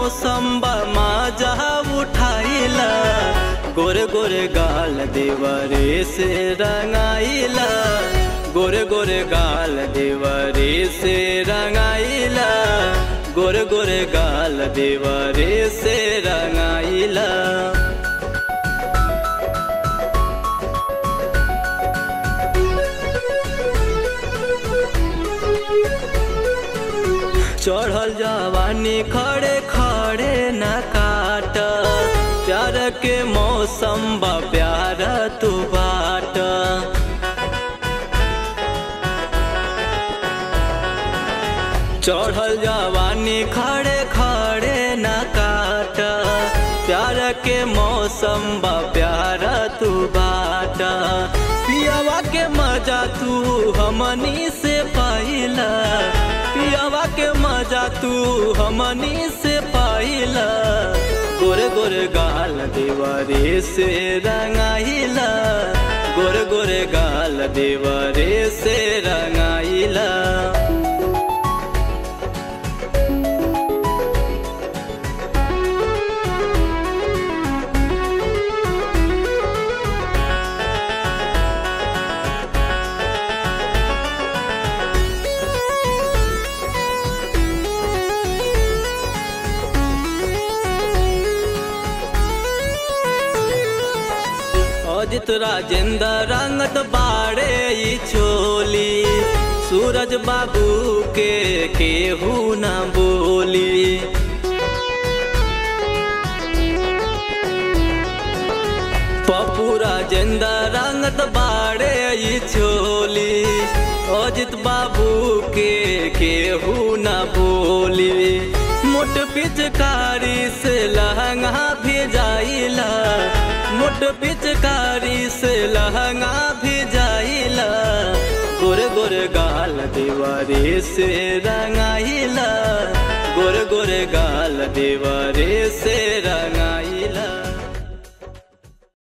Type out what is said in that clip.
मौसम माजा उठाइला गोरे गोरे गाल देवरे से रंगाइला गोरे गोरे गाल देवरे से रंगाइला गोरे गोरे गाल देवरे से रंगाइला चढ़ल जवानी खड़े खड़े न काट प्यार के मौसम बा प्यार तू बाट चढ़ल जवानी खड़े खड़े न काट प्यार के मौसम बा प्यार तू बाट पियावा के मजा तू हमनी से पाइला पियावा के मजा तू हमनी से पाइला गोरे गोरे गाल देवरे से रंगाइला गोरे गोरे गाल देवरे से रंगाइला अजित राजेंद्र रंगत बाड़े ई चोली सूरज बाबू के केहू न बोली पप्पू राजेंद्र रंगत बाड़े ई चोली अजित बाबू के केहू न बोली मोट पिचकारी से लहंगा भेजाइला मोट पिचकारी से लहंगा भेजाइला गोरे गोरे गाल देवरे से रंगाइला गोरे गोरे गाल देवरे से रंगाइला